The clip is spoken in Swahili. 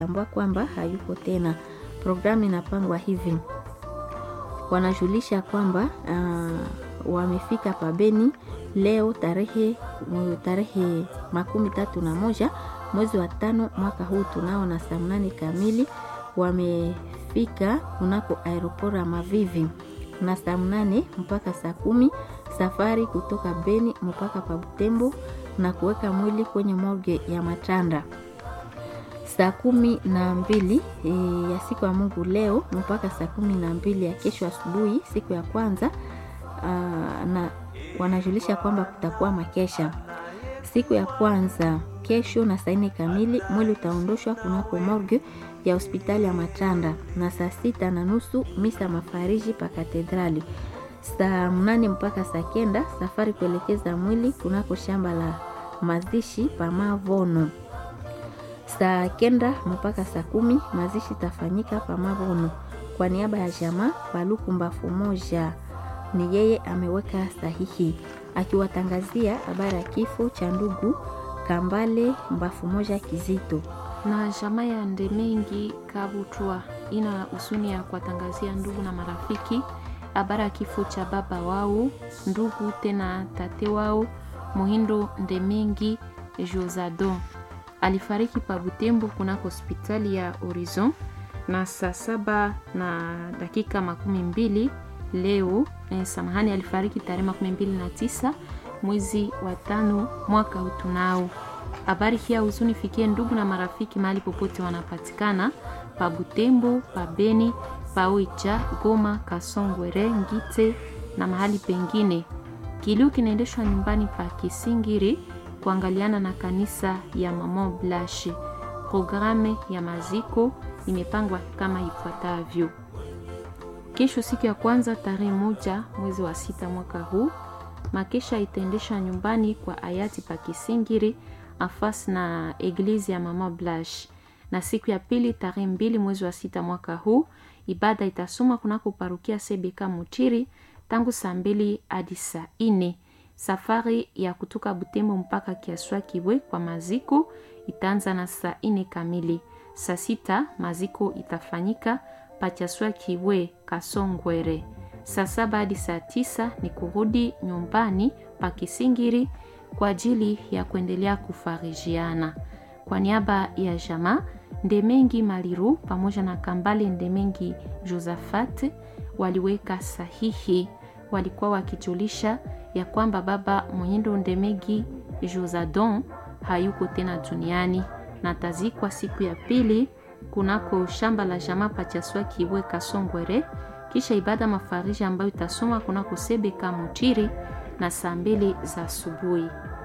tambua kwamba hayuko tena. Programu inapangwa hivi: wanajulisha kwamba uh, wamefika pabeni leo tarehe tarehe makumi tatu na moja mwezi wa tano mwaka huu tunao na saa mnane kamili wamefika kunako aeroport ya Mavivi na saa mnane mpaka saa kumi safari kutoka Beni mpaka pa Butembo na kuweka mwili kwenye morgue ya Matanda saa kumi na mbili e, ya siku ya Mungu leo mpaka saa kumi na mbili ya kesho asubuhi siku ya kwanza aa, na wanajulisha kwamba kutakuwa makesha siku ya kwanza kesho na saa nne kamili mwili utaondoshwa kunako morgue ya hospitali ya Matanda na saa sita na nusu misa mafariji pa katedrali. Saa mnane mpaka saa kenda safari kuelekeza mwili kunako shamba la mazishi pa Mavono. Saa kenda mpaka saa kumi mazishi tafanyika pa Mavono. Kwa niaba ya jamaa Paluku Mbafu moja ni yeye ameweka sahihi akiwatangazia habari ya kifo cha ndugu Kambale Mbafu moja Kizito na jamaa ya Ndemengi Kabutwa ina husuni ya kuwatangazia ndugu na marafiki habari ya kifo cha baba wao ndugu tena tate wao Muhindo Ndemengi Josado alifariki pa Butembo kunako hospitali ya Horizon na saa saba na dakika makumi mbili leo eh, samahani, alifariki tarehe makumi mbili na tisa mwezi wa tano mwaka huu tunao habari hii ya huzuni fikie ndugu na marafiki mahali popote wanapatikana pa Butembo, pa Beni, pa Oicha, Goma, Kasongwere, Ngite na mahali pengine. Kilio kinaendeshwa nyumbani pa Kisingiri kuangaliana na kanisa ya Mama Blanche. Programe ya maziko imepangwa kama ifuatavyo: kesho, siku ya kwanza, tarehe moja mwezi wa sita mwaka huu, makesha itaendeshwa nyumbani kwa hayati pa Kisingiri afasi na eglizi ya Mama Blanche. Na siku ya pili tarehe mbili mwezi wa sita mwaka huu ibada itasoma kunako parukia Sebeka Mutiri tangu saa mbili hadi saa nne. Safari ya kutoka Butembo mpaka Kiaswa Kibwe kwa maziko itaanza na saa nne kamili. Saa sita maziko itafanyika pa Kiaswa Kibwe Kasongwere. Saa saba hadi saa tisa ni kurudi nyumbani pa Kisingiri kwa ajili ya kuendelea kufarijiana. Kwa niaba ya jamaa Ndemengi Maliru pamoja na Kambale Ndemengi Josafat waliweka sahihi, walikuwa wakijulisha ya kwamba baba Mwindo Ndemengi Josadon hayuko tena duniani na tazikwa siku ya pili kunako shamba la jamaa Pachaswa Kiwe Kasongwere, kisha ibada mafariji ambayo itasoma kunako Sebeka Mutiri na saa mbili za asubuhi.